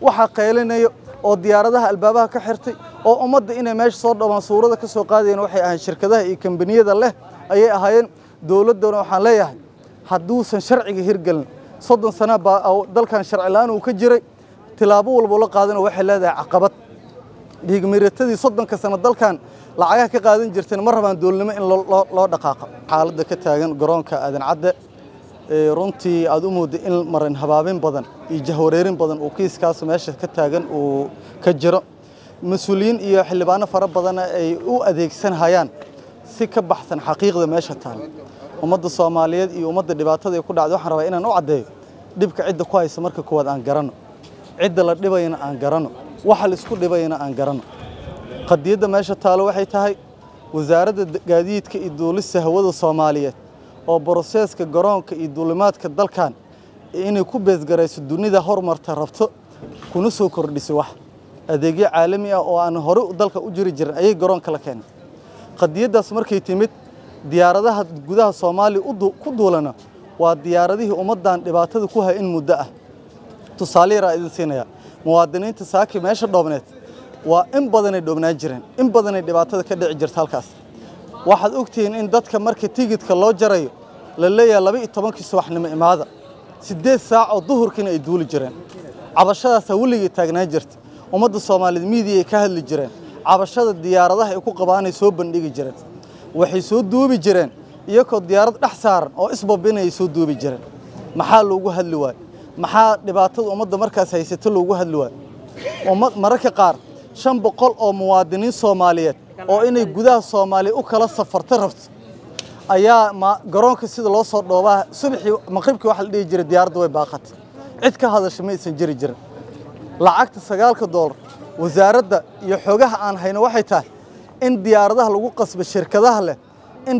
waxaa qaylinayo oo diyaaradaha albaabaha ka xirtay oo ummadda inay meesha soo dhowaan suurada ka soo qaadayeen waxay ahayn shirkadaha iyo kambaniyada leh ayay ahaayeen dowladdana waxaan leeyahay hadduusan sharciga hirgelin soddon sana baa dalkan sharci la-aan uu ka jiray tilaabo walbo la qaadana waxay leedahay caqabad dhiigmiratadii soddonka sano dalkan lacagaha ka qaadan jirteen ma rabaan dowladnimo in loo dhaqaaqo xaaladda ka taagan garoonka aadan cadde runtii aad u moodda in marin habaabin badan iyo jahwareerin badan uu kiiskaas meesha ka taagan uu ka jiro mas-uuliyiin iyo xildhibaano fara badanna ay u adeegsanhayaan si ka baxsan xaqiiqda meesha taala ummadda soomaaliyeed iyo ummadda dhibaatada ay ku dhacday waxaan rabaa inaan u caddeeyo dhibka cidda ku haysa marka koowaad aan garanno cidda la dhibayana aan garanno waxa la isku dhibayana aan garanno qadiyadda meesha taalo waxay tahay wasaaradda gaadiidka iyo duulista hawada soomaaliyeed oo broseeska garoonka iyo duulimaadka dalkan inay ku beesgarayso dunida horumarta rabto kuna soo kordhiso wax adeegyo caalami ah oo aan hore dalka u jiri jirin ayay garoonka la keenay qadiyaddaas markay timid diyaaradaha gudaha soomaaliya ku duulana waa diyaaradihii ummaddan dhibaatada ku hay in muddo ah tusaale yaraa idin siinaya muwaadiniinta saaki meesha dhoobneed waa in badanay dhoobnaan jireen in badanay dhibaatada ka dhici jirta halkaas waxaad ogtihiin in dadka marka tigidka loo jarayo la leeyahay laba iyo tobankii subaxnimo imaada siddeed saac oo duhurkiina ay duuli jireen cabashadaasaa weligay taagnaan jirta ummadda soomaaliyeed miidiya ay ka hadli jireen cabashada diyaaradaha ay ku qabaanay soo bandhigi jireen waxay soo duubi jireen iyagoo diyaarad dhex saaran oo isbabinayay soo duubi jireen maxaa loogu hadli waayo maxaa dhibaatada ummadda markaas haysata loogu hadli waayo mararka qaar shan boqol oo muwaadiniin soomaaliyeed oo inay gudaha soomaaliya u kala safarta rabto ayaa garoonka sida loo soo dhoobaa subaxii maqribkii waxa la dhihi jiray diyaaradda way baaqatay cid ka hadasha ma aysan jiri jirin lacagta sagaalka doolar wasaaradda iyo xogaha aan hayno waxay tahay in diyaaradaha lagu qasbo shirkadaha leh in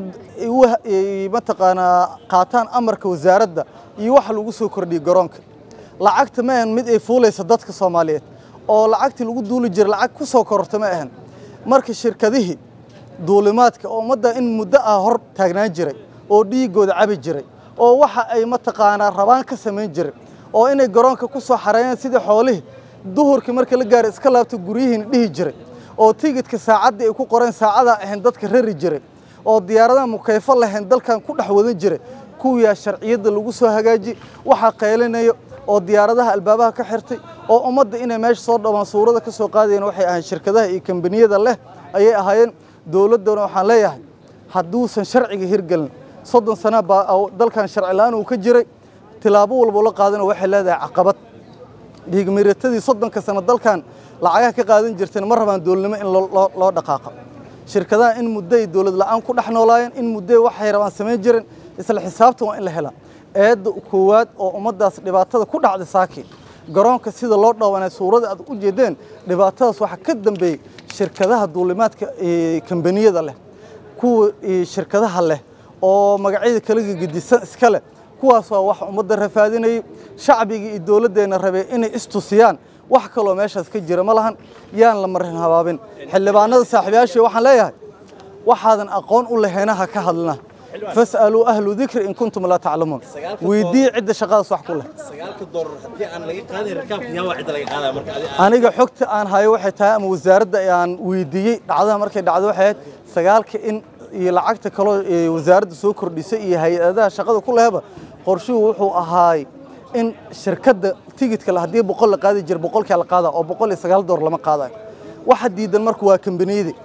mataqaanaa qaataan amarka wasaaradda iyo waxa lagu soo kordhiyey garoonka lacagta ma ahan mid ay fuulaysa dadka soomaaliyeed oo lacagtii lagu duuli jiray lacag ku soo kororta ma ahan marka shirkadihii duulimaadka oo ummadda in muddo ah hor taagnaan jiray oo dhiigooda cabi jiray oo waxa ay mataqaanaa rabaan ka samayn jiray oo inay garoonka ku soo xareeyaan sidii xoolihii duhurkii marka la gaaray iska laabta guryihiina dhihi jiray oo tigidka saacaddii ay ku qoreen saacadaa ahayn dadka rari jiray oo diyaaradaha mukayfo lahayn dalkan ku dhex wadan jiray kuwiyaa sharciyadda lagu soo hagaaji waxaa qaylinayo oo diyaaradaha albaabaha ka xirtay oo ummadda inay meesha soo dhowaan suurada ka soo qaadayeen waxay ahayn shirkadaha iyo kambaniyada leh ayay ahaayeen dowladdana waxaan leeyahay hadduusan sharciga hirgelin soddon sana baa dalkan sharci la-aan uu ka jiray tilaabo walbo la qaadana waxay leedahay caqabad dhiigmiratadii soddonka sano dalkan lacagaha ka qaadan jirteen ma rabaan dowladnimo in loo dhaqaaqo shirkadaha in mudday dowlad la-aan ku dhex noolaayeen in mudday waxay rabaan samayn jireen isla xisaabtan waa in la helaa eedda koowaad oo ummaddaas dhibaatada ku dhacday saaki garoonka sida loo dhoobanay suurada aad u jeedeen dhibaatadaas waxaa ka dambeeyey shirkadaha duulimaadka kambaniyada leh kuwa shirkadaha leh oo magacyada kala gedisan iska leh kuwaas waa wax ummadda rafaadinayay shacbigii iyo dowladdeenna rabee inay istusiyaan wax kaloo meeshaas ka jira ma lahan yaan la marin habaabin xildhibaanada saaxiibayaashii waxaan leeyahay waxaadan aqoon u lahayna ha ka hadlina fas'aluu ahlu dikri in kuntum laa taclamuun weydii cidda shaqadaas wax ku leh aniga xogta aan hayo waxay tahay ama wasaaradda aan weydiiyey dhacdaha markay dhacdo waxay ahayd sagaalka in iyo lacagta kaloo wasaaradda soo kordhisay iyo hay-adaha shaqada ku lehba qorshuhu wuxuu ahaay in shirkadda tigidka la haddii boqol la qaadi jira boqolkaa la qaada oo boqol iyo sagaal door lama qaadayo waxa diidan marka waa kambaniyadii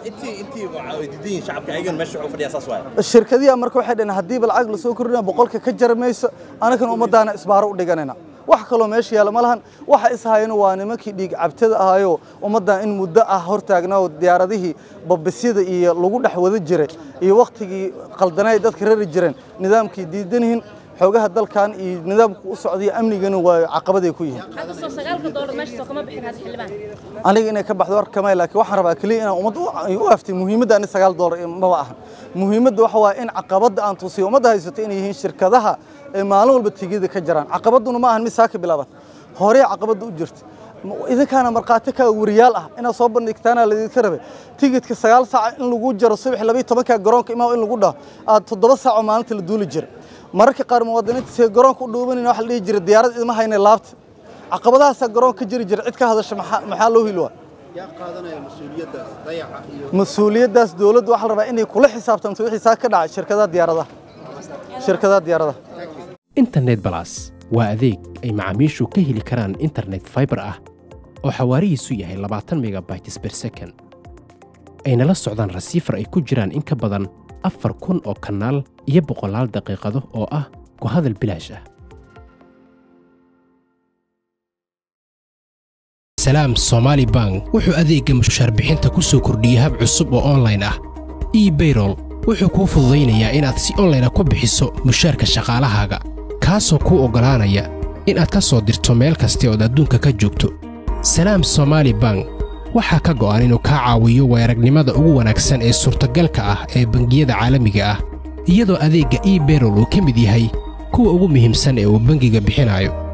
shirkadiyaa marka waxay dhaheen haddiiba lacag lasoo kordhina boqolka ka jara mayso anagana ummadaana isbaaro u dhiganayna wax kaloo meesha yaalla ma lahan waxa ishayana waa nimankii dhiig cabtada ahayoo ummaddan in muddo ah hortaagnaa oo diyaaradihii babisyada iyo lagu dhex wada jiray iyo wakhtigii qaldanay dadka rari jireen nidaamkii diidanihin xoogaha dalkan iyo nidaamku u socday amnigana waa caqabaday ku yihiin aniga inay ka baxdo war kamay laakiin waxaan rabaa kaliya inaan ummad u aftay muhiimadda ani sagaal doolar maba ahan muhiimadda waxa waa in caqabadda aan tusiyo ummadda haysato inay yihiin shirkadaha ee maalin walba tigida ka jiraan caqabadduna ma ahan mid saa ka bilaabat horey caqabadda u jirta idinkaana markhaati ka wariyaal ah inaad soo bandhigtaana laydinka rabay tigidka sagaal saac in lagu jaro subax labayo tobanka garoonka imaa in lagu dhaho aad toddoba saac oo maalinta la duuli jira mararka qaar muwaadiniinta see garoonka u dhuubanayna waxa la dhihi jira diyaarad idma hayna laabta caqabadahaasaa garoonka jiri jira cid ka hadasha maxaa maxaa loo hili waa yaa qaadanaya mas-uuliyaddaas dayaca iyo mas-uuliyaddaas dowladdu waxaa la rabaa inay kula xisaabtanto wixii saa ka dhacay shirkadaha diyaaradaha shirkadaha diyaaradaha internet balas waa adeeg ay macaamiishu ka heli karaan internet fiber ah oo xawaarihiisu yahay labaatan megabytes per second ayna la socdaan rasiifar ay ku jiraan in ka badan afar kun oo kanaal iyo boqolaal daqiiqado oo ah ku hadal bilaash ah salaam somaali bank wuxuu adeegga mushaar bixinta ku soo kordhiyey hab cusub oo online ah ebayrol wuxuu kuu fududaynayaa inaad si online ku bixiso mushaarka shaqaalahaaga kaasoo kuu oggolaanaya inaad ka soo dirto meel kasta ood adduunka ka joogto salaam somaali bank waxaa ka go'an inuu kaa caawiyo weeragnimada ugu wanaagsan ee suurtagalka ah ee bangiyada caalamiga ah iyadoo adeegga ebayrol uu ka mid yahay kuwa ugu muhiimsan ee uu bangiga bixinayo